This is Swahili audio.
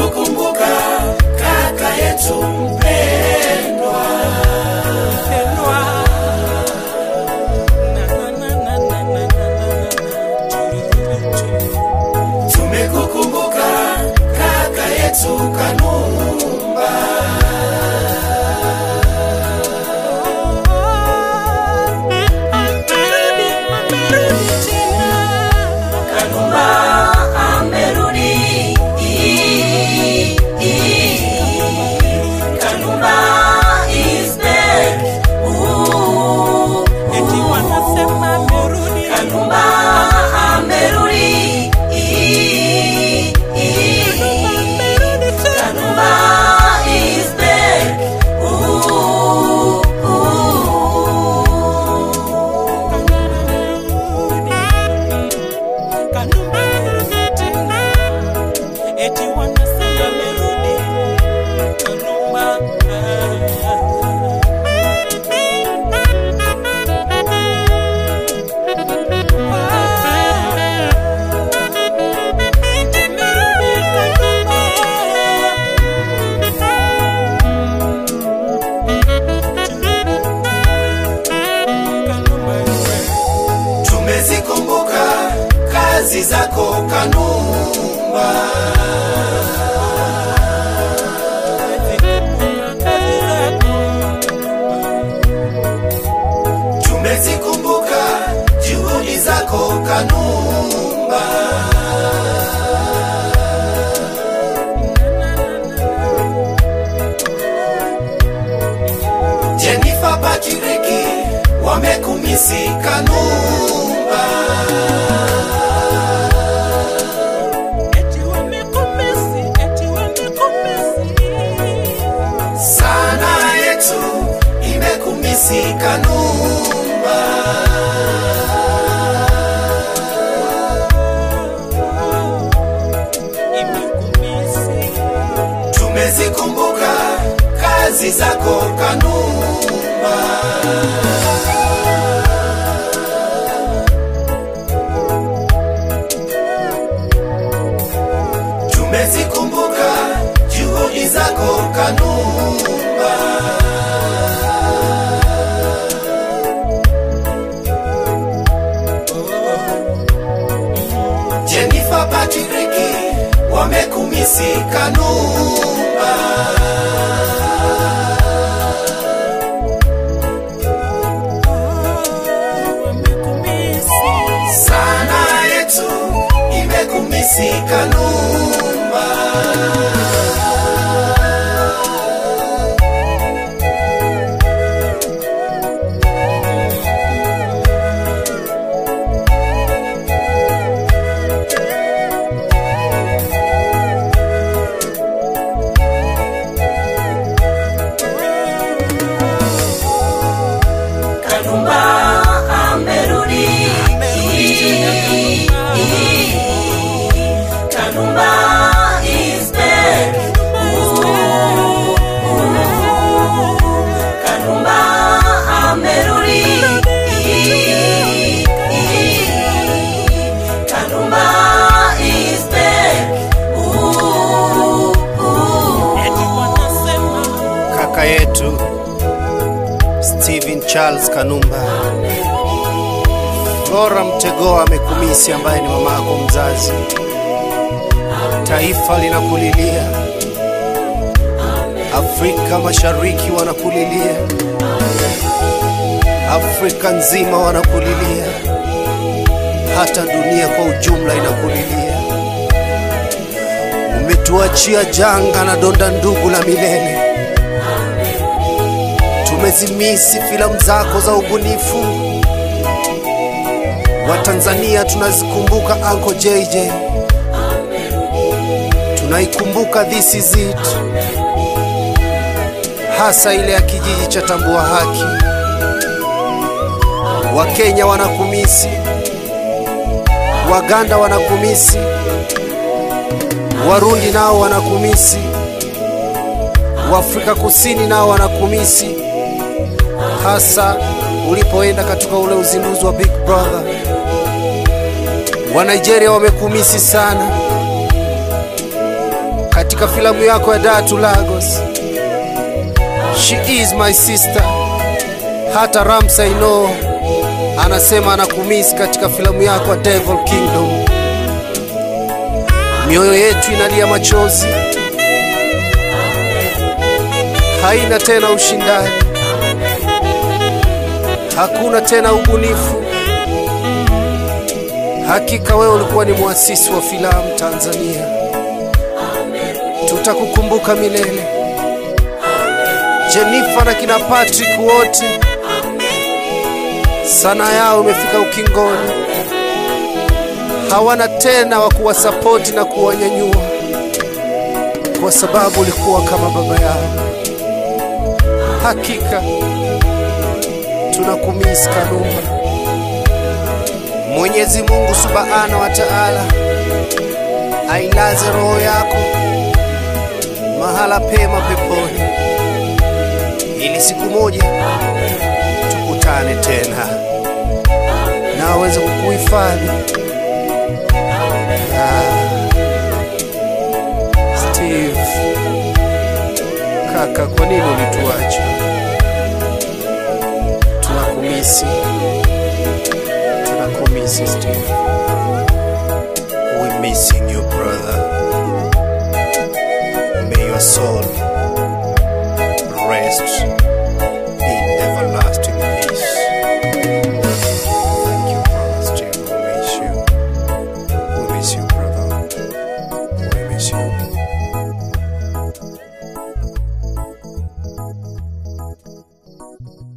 tumekukumbuka kaka yetu mpendwa tumekukumbuka kaka yetu kanumba kanumba amerudi kanumba is back Ooh, kanumba amerudi kanumba is back Ooh, ooh. Eti wanasema merudi Kanumba tumezikumbuka kazi zako kanumba tumezikumbuka juhudi zako kanumba jenifa patiriki wamekumisi kanumba Eti wamekumisi, eti wamekumisi sana yetu imekumisi kanumba Imekumisi tumezikumbuka kazi zako kanumba tumezikumbuka juhudi zako kanumba jenifa patiriki wamekumisi kanumba Wamekumisi sana yetu imekumisi kanumba kanumba amerudi kanumba is back Ooh, ooh. kanumba amerudi kanumba is back Ooh, ooh. Eti wanasema kaka yetu Steven Charles Kanumba, Flora Mtegoa amekumisi, ambaye ni mama yako mzazi. Taifa linakulilia, Afrika Mashariki wanakulilia, Afrika nzima wanakulilia, hata dunia kwa ujumla inakulilia. Umetuachia janga na donda ndugu la milele tumezimisi filamu zako za ubunifu. Watanzania tunazikumbuka Uncle JJ, tunaikumbuka This Is It, hasa ile ya kijiji cha Tambua Haki. Wakenya wanakumisi, Waganda wanakumisi, Warundi nao wanakumisi, Waafrika Kusini nao wanakumisi hasa ulipoenda katika ule uzinduzi wa Big Brother. Wa Nigeria wamekumisi sana. katika filamu yako ya Dar to Lagos. She is my sister. Hata Ramsa Ino anasema anakumiss katika filamu yako ya Devil Kingdom. Mioyo yetu inalia machozi, haina tena ushindani, hakuna tena ubunifu. Hakika wewe ulikuwa ni muasisi wa filamu Tanzania, tutakukumbuka milele. Jennifer na kina Patrick wote, sanaa yao imefika ukingoni, hawana tena wa kuwasapoti na kuwanyanyua, kwa sababu ulikuwa kama baba yao. Hakika tunakumisi Kanumba. Mwenyezi Mungu Subhana wa Ta'ala ailaze roho yako mahala pema peponi, ili siku moja tukutane tena na aweze kukuhifadhi. Ah, Steve kaka, kwa nini ulituacha? Tunakumisi, tunakumisi Steve. We're missing you brother. May your soul rest in everlasting peace. Thank you, brother Steve. We miss you. We miss you, brother. We miss you.